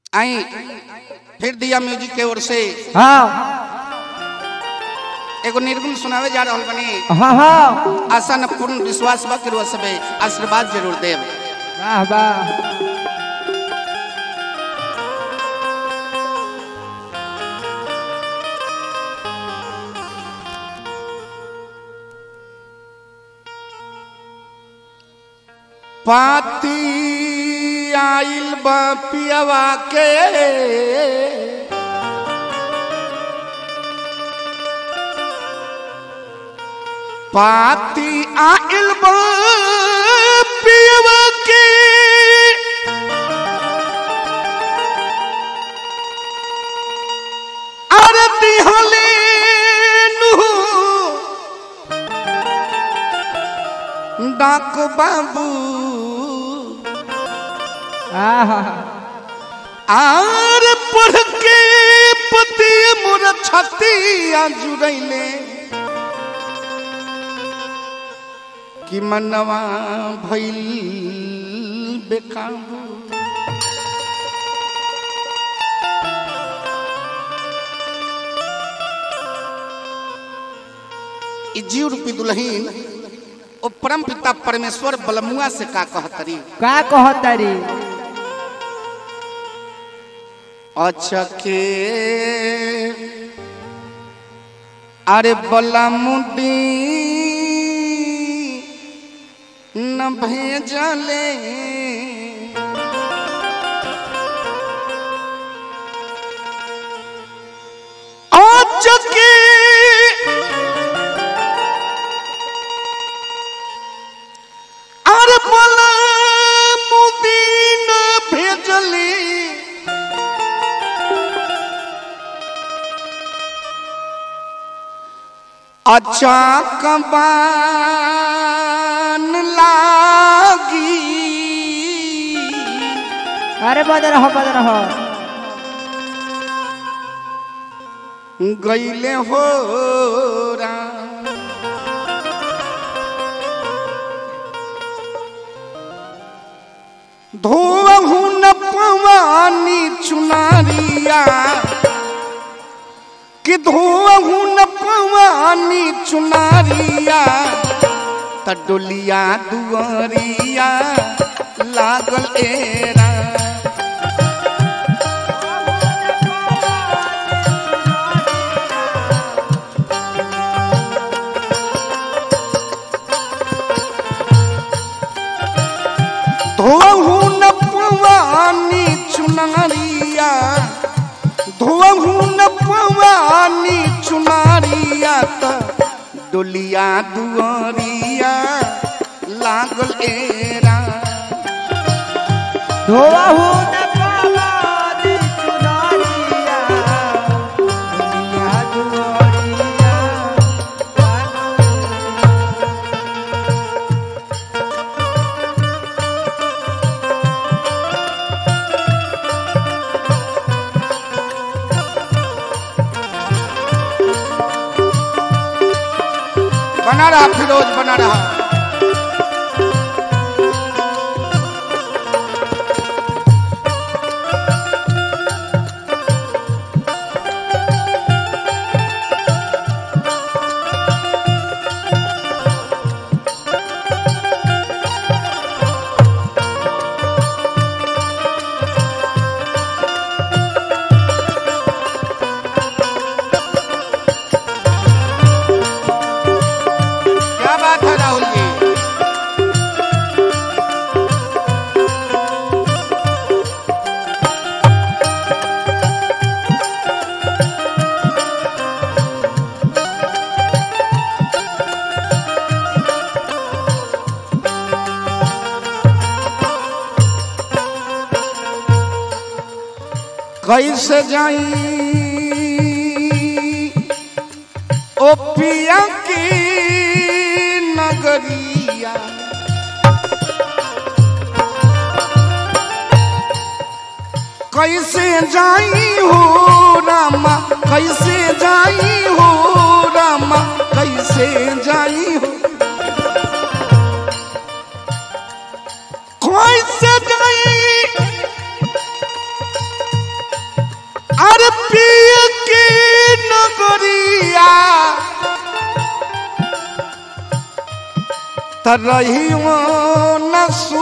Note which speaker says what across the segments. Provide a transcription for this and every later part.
Speaker 1: आई फिर दिया म्यूजिक के ओर से
Speaker 2: हाँ
Speaker 1: एगो निर्गुण सुनावे जा रहल बनी
Speaker 2: हाँ हाँ
Speaker 1: आशा न पूर्ण विश्वास बा कि सबे आशीर्वाद जरूर देव
Speaker 2: वाह वाह
Speaker 1: पाती आइल बा पियवा के पाती आइल बा पियवा के आरती हले नु डाक बाबू
Speaker 2: आहा
Speaker 1: आर पढ़ के पति मोर छतिया जुड़ैले कि मनवा भइल बेकाबू ई जीव रूपी दुल्हीन ओ परम पिता परमेश्वर बलमुआ से का कहतरी
Speaker 2: का कहतरी
Speaker 1: अचके अरे बलमुडी न भेजले अचके अरे बलमुडी न भेजले अचाक बान लागी
Speaker 2: अरे बद रहो बद रहो
Speaker 1: गईले हो राम। धोहू न पवानी चुनारिया कि धोहू न पवानी चुनारिया त डोलिया दुआरिया लागल एरा धोहू न पवानी चुनारिया धोहू न पवानी चुनारिया त डोलिया दुआरिया लागल एरा
Speaker 2: धोआ हूँ न पावानी चुनरिया, दुनिया दुआरिया,
Speaker 1: बना रहा फिरोज बना रहा क्या बात है राहुल जी कैसे जाई ओ पिया की नगरिया कैसे जाई हो रामा कैसे जाई हो रामा कैसे जाई हो कैसे जाई नगरिया तरहियो नसू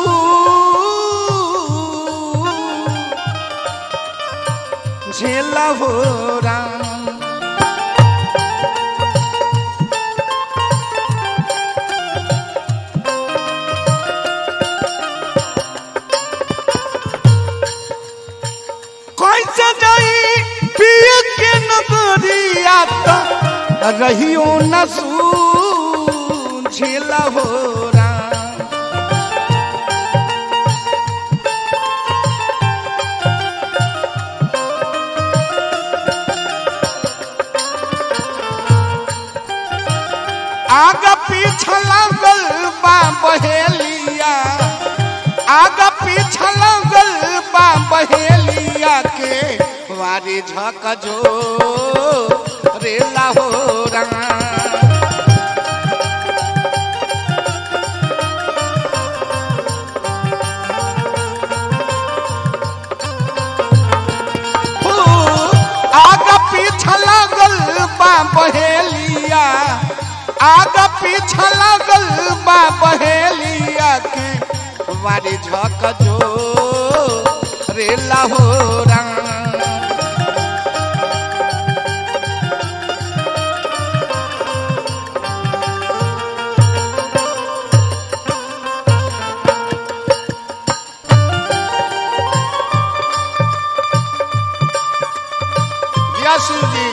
Speaker 1: झेला हो राम कैसे जाई पिय के नगरिया त रहियो नसू झेला हो राम आगा पीछा लागल बा बहेलिया आगा पीछा लागल बा बहेलिया के वारी झक जो रेला हो रंगा हो, आगा पीछा लागल बा बहेलिया आगा पीछा लागल बा बहेलिया के वारी झक जो रेला हो रंग यशु जी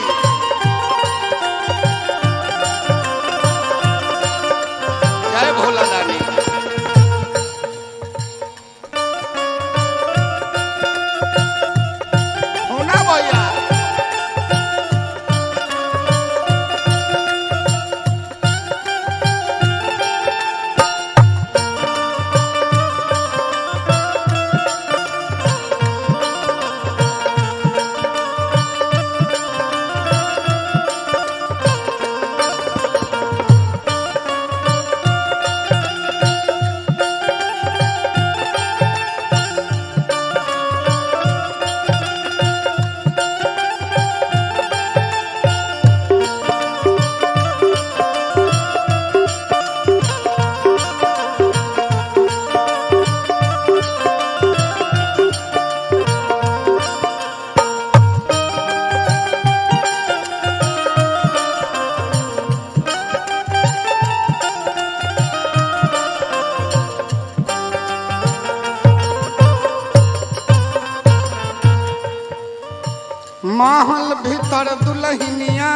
Speaker 1: जय भोला दानी होना भैया महल भीतर दुल्हनिया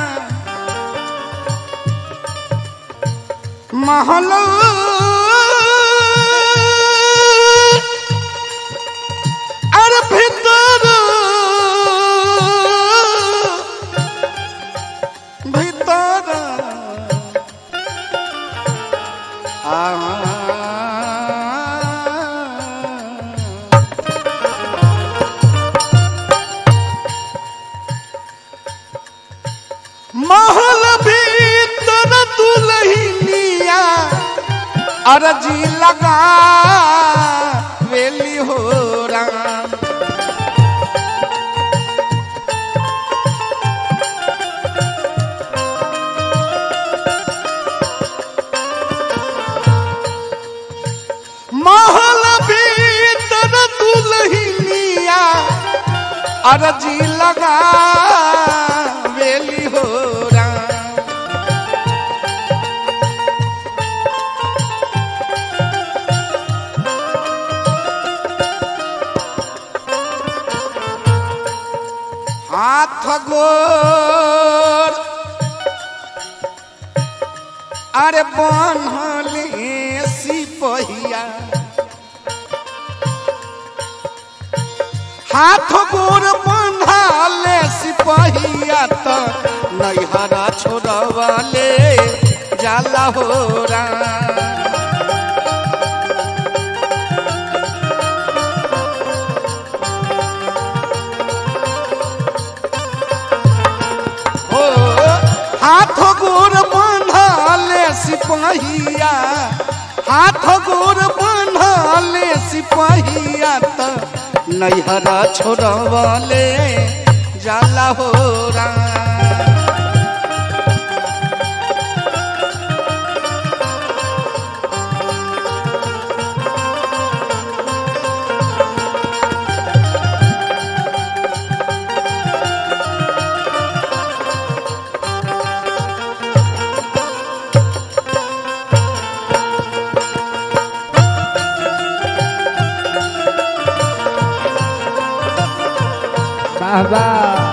Speaker 1: महल अरे भीतर भीतर आ महल भीतर दुल्हनिया अरजी लगा वेली हो राम महल भीतर दुल्हनिया अरजी लगा वेली हो राम हाथ गोर अरे बनले सिपहिया हाथ गोर बंधाले सिपहिया त नैहरा छोड़वाले जाला हो राम हो हाथ गोर बांधले सिपहिया हाथ गोर बांधले सिपहिया त नैहरा छोड़वले जाला हो राम
Speaker 2: वाह वाह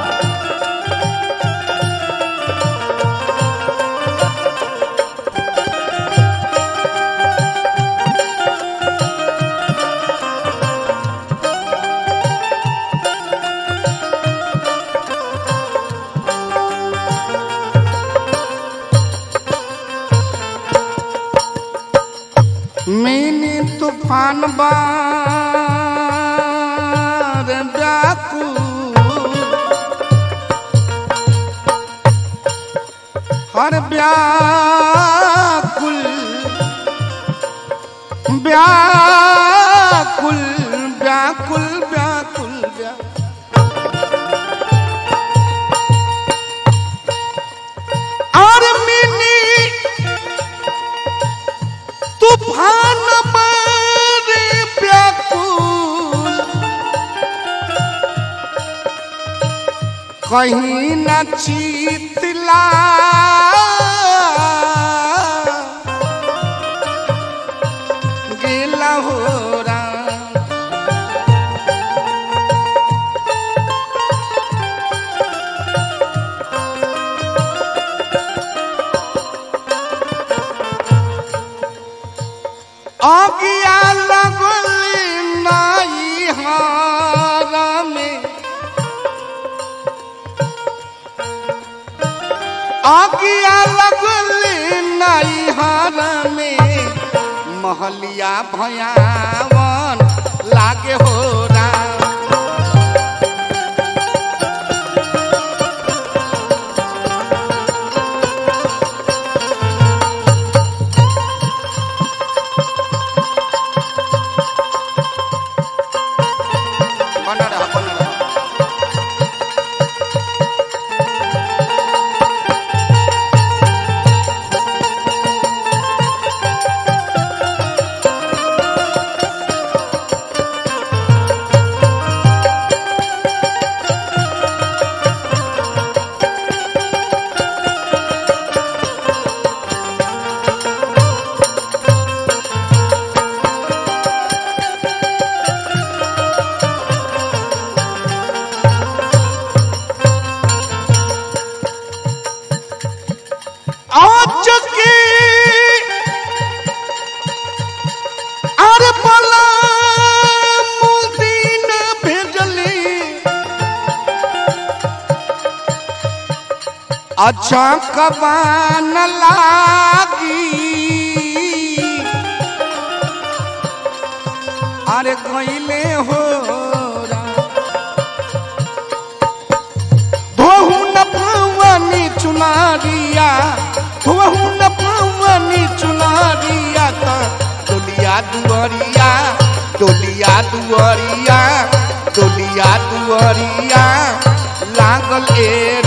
Speaker 1: मैंने तूफान बार व्याकुल हर व्याकुल व्याकुल व्याकुल व्याकुल व्याकुल और मिनी तूफान मारे व्याकुल कहीं न चीतला गेला हो राम आगिया लगल नाई हारा में आगिया लगल नाई हारा में महलिया भयावन लागे हो राम बना रहा बना रहा आज के अरे पला मुदीन भेजली अच्छा कबान लागी अरे गईले हो धोहू न पवनी चुनारिया धोहू न पवनी चुनारिया त डोलिया दुआरिया डोलिया दुआरिया डोलिया दुआरिया लागल ए